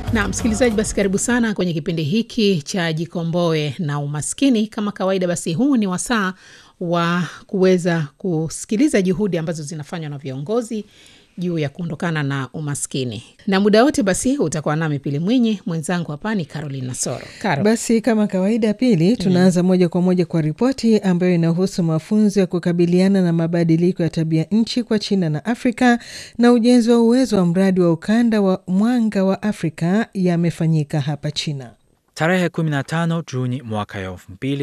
Na msikilizaji, basi karibu sana kwenye kipindi hiki cha Jikomboe na Umaskini. Kama kawaida, basi huu ni wasaa wa kuweza kusikiliza juhudi ambazo zinafanywa na viongozi juu ya kuondokana na umaskini, na muda wote basi utakuwa nami Pili Mwinyi, mwenzangu hapa ni Caroline Nasoro. Caro. Basi kama kawaida, Pili, tunaanza mm. moja kwa moja kwa ripoti ambayo inahusu mafunzo ya kukabiliana na mabadiliko ya tabia nchi kwa China na Afrika na ujenzi wa uwezo wa mradi wa ukanda wa mwanga wa Afrika yamefanyika hapa China. Tarehe 15 Juni mwaka ya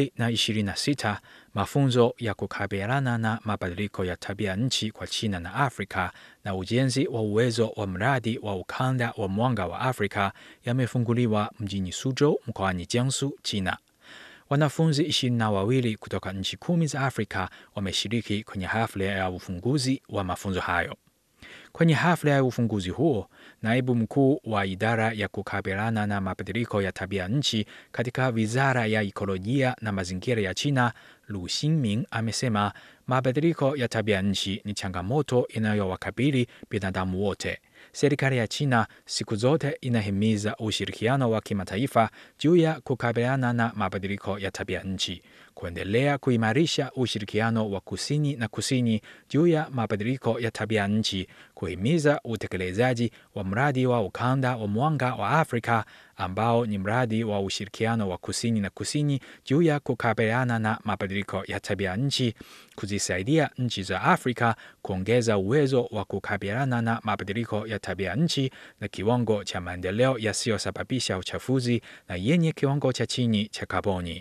2026 mafunzo ya kukabiliana na mabadiliko ya tabia nchi kwa China na Afrika na ujenzi wa uwezo wa mradi wa ukanda wa mwanga wa Afrika yamefunguliwa mjini Suzhou mkoani Jiangsu, China. Wanafunzi ishirini na wawili kutoka nchi kumi za Afrika wameshiriki kwenye hafla ya ufunguzi wa mafunzo hayo. Kwenye hafla ya ufunguzi huo, naibu mkuu wa idara ya kukabiliana na mabadiliko ya tabia nchi katika wizara ya ikolojia na mazingira ya China, Lu Xingming, amesema mabadiliko ya tabia nchi ni changamoto inayowakabili binadamu wote. Serikali ya China siku zote inahimiza ushirikiano wa kimataifa juu ya kukabiliana na mabadiliko ya tabia nchi, kuendelea kuimarisha ushirikiano wa kusini na kusini juu ya mabadiliko ya tabia nchi, kuhimiza utekelezaji wa mradi wa ukanda wa mwanga wa Afrika ambao ni mradi wa ushirikiano wa kusini na kusini juu ya kukabiliana na mabadiliko ya tabia nchi, kuzisaidia nchi za Afrika kuongeza uwezo wa kukabiliana na mabadiliko ya tabia nchi na kiwango cha maendeleo yasiyosababisha uchafuzi na yenye kiwango cha chini cha kaboni.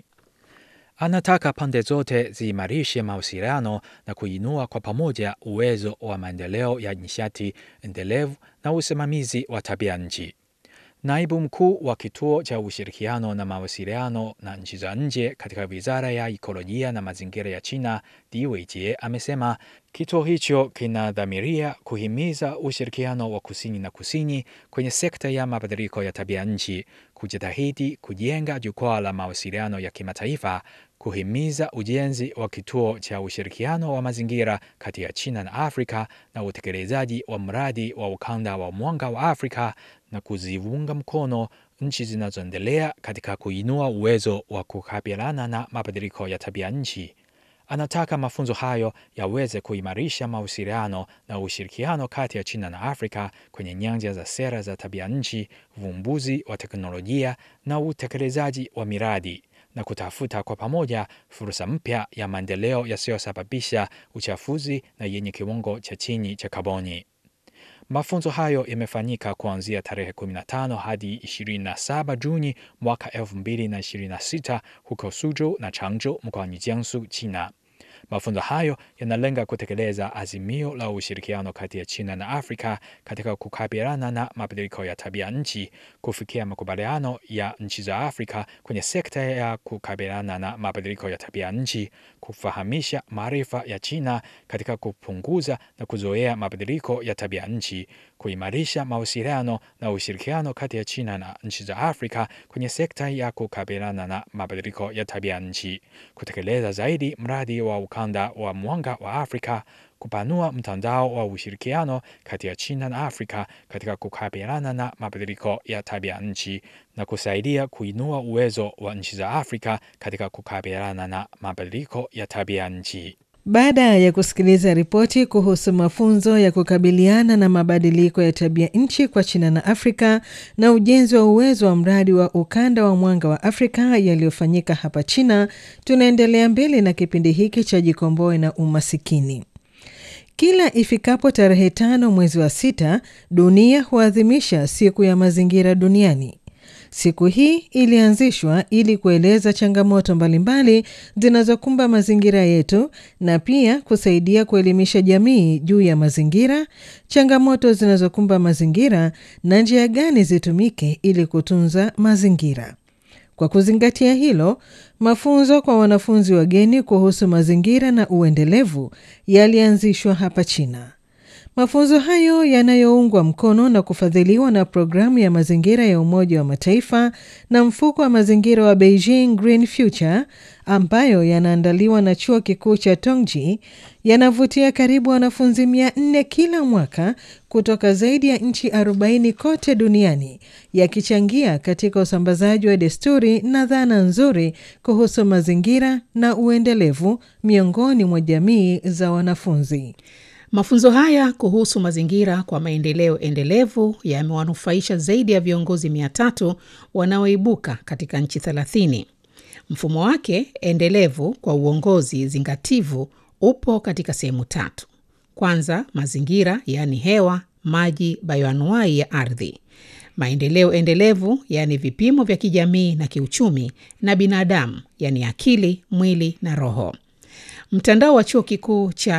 Anataka pande zote ziimarishe mawasiliano na kuinua kwa pamoja uwezo wa maendeleo ya nishati endelevu na usimamizi wa tabia nchi. Naibu mkuu wa kituo cha ushirikiano na mawasiliano na nchi za nje katika wizara ya ikolojia na mazingira ya China, Di Weijie, amesema kituo hicho kinadhamiria kuhimiza ushirikiano wa kusini na kusini kwenye sekta ya mabadiliko ya tabia nchi, kujitahidi kujenga jukwaa la mawasiliano ya kimataifa, kuhimiza ujenzi wa kituo cha ushirikiano wa mazingira kati ya China na Afrika na utekelezaji wa mradi wa ukanda wa mwanga wa Afrika na kuziunga mkono nchi zinazoendelea katika kuinua uwezo wa kukabiliana na mabadiliko ya tabia nchi. Anataka mafunzo hayo yaweze kuimarisha mawasiliano na ushirikiano kati ya China na Afrika kwenye nyanja za sera za tabia nchi, uvumbuzi wa teknolojia na utekelezaji wa miradi na kutafuta kwa pamoja fursa mpya ya maendeleo yasiyosababisha uchafuzi na yenye kiwango cha chini cha kaboni. Mafunzo hayo yamefanyika kuanzia tarehe 15 hadi 27 Juni mwaka 2026 huko Suzhou na Changzhou mkoani Jiangsu, China. Mafunzo hayo yanalenga kutekeleza azimio la ushirikiano kati ya China na Afrika katika kukabiliana na mabadiliko ya tabia nchi, kufikia makubaliano ya nchi za Afrika kwenye sekta ya kukabiliana na mabadiliko ya tabia nchi, kufahamisha maarifa ya China katika kupunguza na kuzoea mabadiliko ya tabia nchi, kuimarisha mawasiliano na ushirikiano kati ya China na nchi za Afrika kwenye sekta ya kukabiliana na mabadiliko ya tabia nchi, kutekeleza zaidi mradi wa ukanda wa mwanga wa Afrika, kupanua mtandao wa ushirikiano kati ya China na Afrika katika kukabiliana na mabadiliko ya tabia nchi na kusaidia kuinua uwezo wa nchi za Afrika katika kukabiliana na mabadiliko ya tabia nchi. Baada ya kusikiliza ripoti kuhusu mafunzo ya kukabiliana na mabadiliko ya tabia nchi kwa China na Afrika na ujenzi wa uwezo wa mradi wa ukanda wa mwanga wa Afrika yaliyofanyika hapa China, tunaendelea mbele na kipindi hiki cha Jikomboe na Umasikini. Kila ifikapo tarehe tano mwezi wa sita, dunia huadhimisha siku ya mazingira duniani. Siku hii ilianzishwa ili kueleza changamoto mbalimbali zinazokumba mazingira yetu na pia kusaidia kuelimisha jamii juu ya mazingira, changamoto zinazokumba mazingira na njia gani zitumike ili kutunza mazingira. Kwa kuzingatia hilo, mafunzo kwa wanafunzi wageni kuhusu mazingira na uendelevu yalianzishwa hapa China. Mafunzo hayo yanayoungwa mkono na kufadhiliwa na programu ya mazingira ya Umoja wa Mataifa na mfuko wa mazingira wa Beijing Green Future ambayo yanaandaliwa na chuo kikuu cha Tongji yanavutia karibu wanafunzi mia nne kila mwaka kutoka zaidi ya nchi 40 kote duniani yakichangia katika usambazaji wa desturi na dhana nzuri kuhusu mazingira na uendelevu miongoni mwa jamii za wanafunzi. Mafunzo haya kuhusu mazingira kwa maendeleo endelevu yamewanufaisha zaidi ya viongozi mia tatu wanaoibuka katika nchi thelathini. Mfumo wake endelevu kwa uongozi zingativu upo katika sehemu tatu. Kwanza, mazingira yaani hewa, maji, bayoanuai ya ardhi; maendeleo endelevu yaani vipimo vya kijamii na kiuchumi; na binadamu yaani akili, mwili na roho. Mtandao wa chuo kikuu cha